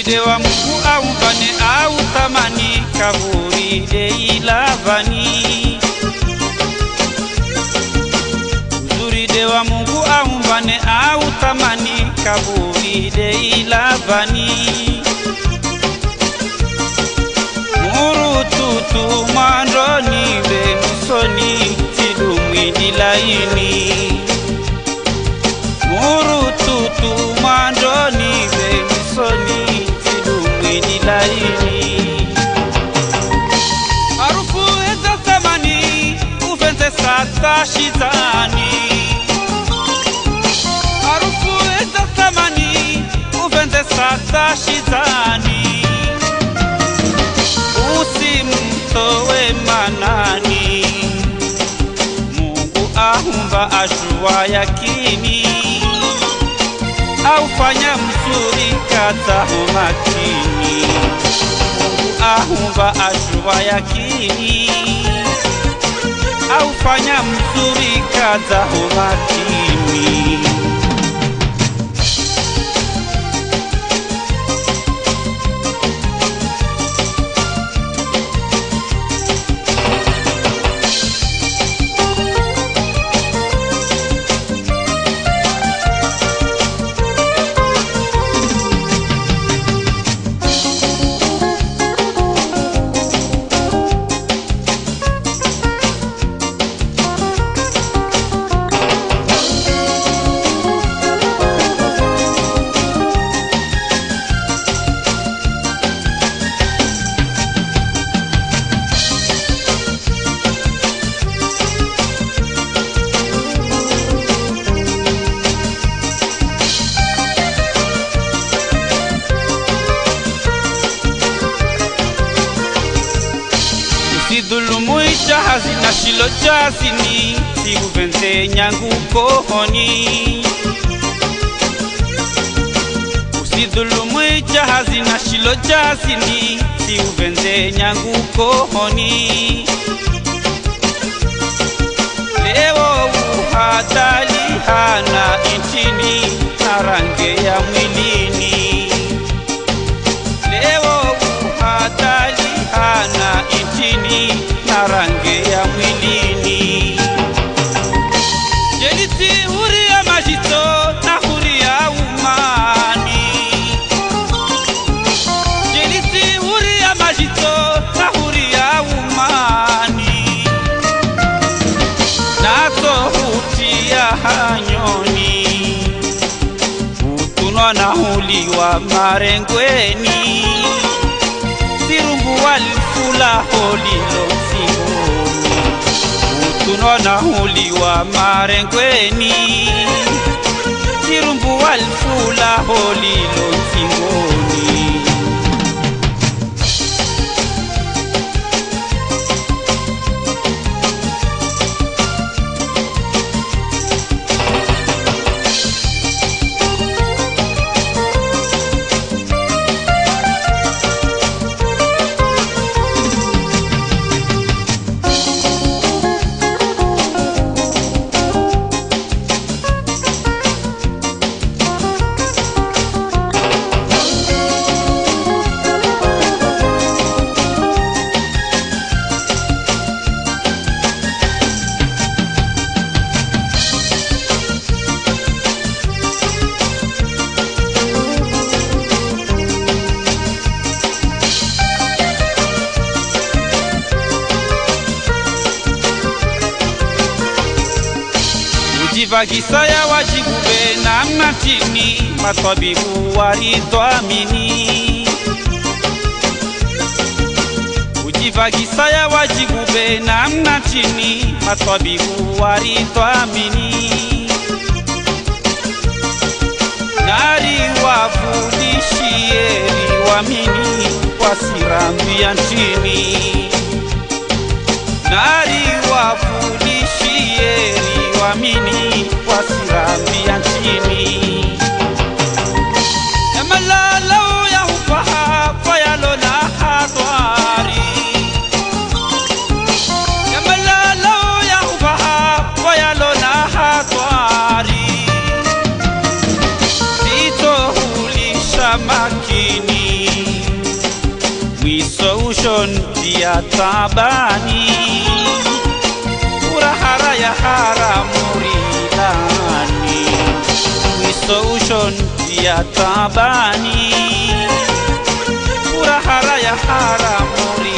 uzuri wa Mungu aumbane au thamani kaburi deilavani uzuri wa Mungu aumbane au thamani kaburi deilavani murututu mwandoni venusoni tidumwini laini murututu mwandoni vemisoni tidumwini laini harufu eza thamani uvenze sasa shitani harufu eza thamani uvenze sasa shitani usimtowe manani Mungu ahumba ashua yakini aufanya mzuri kataho makini Mungu ahumba ashua yakini aufanya mzuri kataho makini usidhulumu ijahazi na shilo jazini siuvenze nyangu kohoni usidhulumu ijahazi na shilo jazini siuvenze nyangu kohoni leo uhadali hana inchini na range ya mwilini leo uhadali hana inchini na range ya mwilini jelisi huri ya majito na huri ya umani jelisi huri ya majito na huri ya umani nazo hutia hanyoni utunwa na huliwa marengweni sirungu walifula holilo singoni utunwa na huliwa marengweni sirungu walifula holilo singoni ujivagisaya wajigube na mnatini matabibu waridhamini ujivagisaya wajigube na mnatini matabibu waridhamini nari wafundishieri wamini wasirambia nchini nari wafundishieri wamini wasirambia nchini emalalo ya ufaha fayalo na hatwari emalalo ya ufaha fayalo na hatwari sitohulisha makini ushon dia tabani Urahara ya haramu ridani Mwiso ushon dia tabani Urahara ya haramu ridani